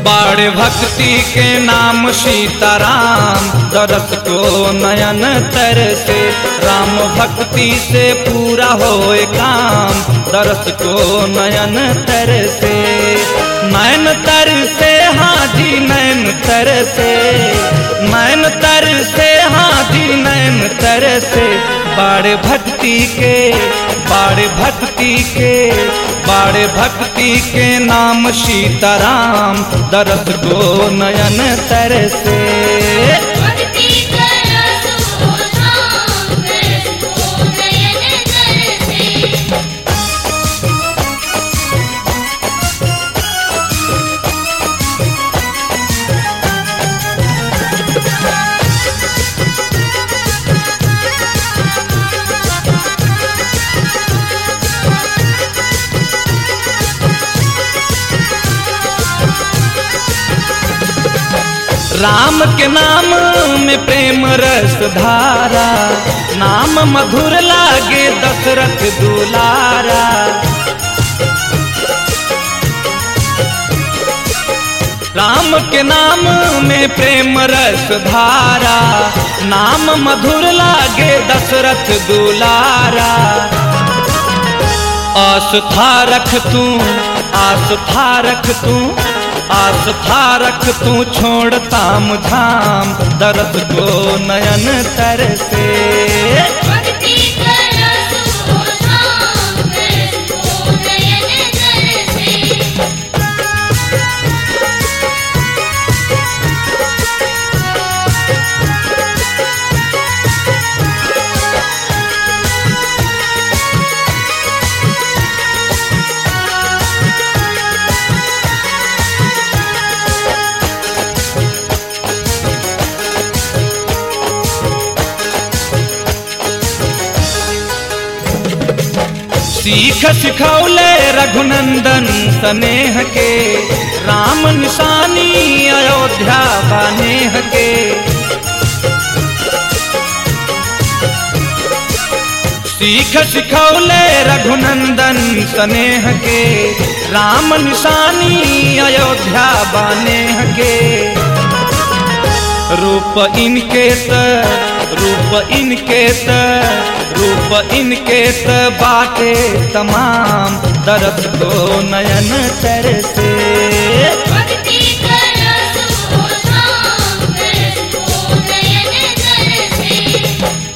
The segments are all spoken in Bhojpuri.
बाड़ भक्ति के नाम सीताराम दरस को नयन तर से राम भक्ति से पूरा होए काम दरस को नयन तर से नयन तर से हाजी नयन तर से नयन तर से हाजी नयन तर से बाड़ भक्ति के बाड़ भक्ति के बाड़ भक्ति के नाम सीताराम दरस को नयन तर से भक्ति करसो धाम करसो नयन तरसे राम के नाम में प्रेम रस धारा नाम मधुर लागे दशरथ दुलारा राम के नाम में प्रेम रस धारा नाम मधुर लागे दशरथ दुलारा आस्था रख तू आस्था रख तू आस्था रख तू छोड़ ताम झाम दरद को नयन तर से भक्ति करसो धाम करसो नयन तरसे सीख सिखौले रघुनंदन स्नेह के राम निशानी अयोध्या बानेह के सीख सिखौले रघुनंदन स्नेह के राम निशानी अयोध्या बानेह के रूप इनके त रूप इनके त रूप इनके त बाटे तमाम दरद को नयन तर से भक्ति करसो धाम करसो नयन तरसे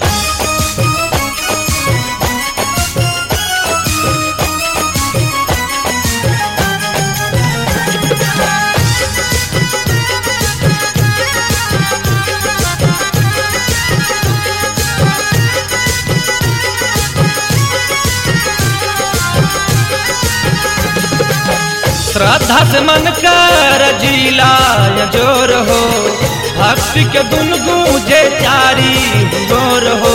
श्रद्धा से मन कर जिला या जोर हो भक्ति के दुन गूंजे चारी गोर हो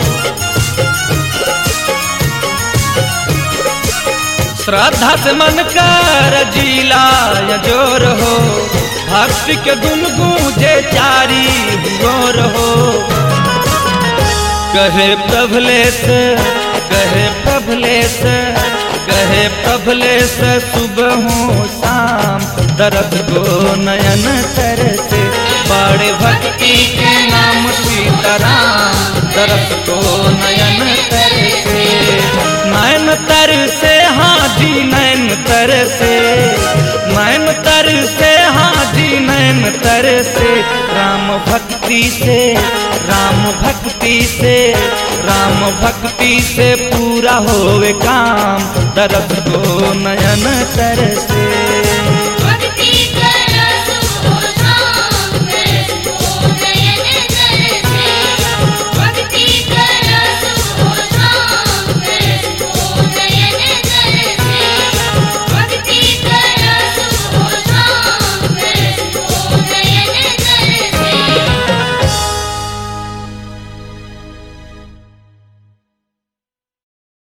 श्रद्धा से मन कर जिला या जोर हो भक्ति के दुन गूंजे चारी गोर हो कहे प्रभलेश कहे प्रभलेश कहे प्रभलेश सुबह हो शाम दरद को नयन तर से बड़े भक्ति के नाम सीताराम दरद को नयन तर से नयन तर से हाजी नयन तर से नयन तर से हाजी नयन तर से राम भक्ति से राम भक्ति से राम भक्ति से पूरा होवे काम दरद को नयन तर से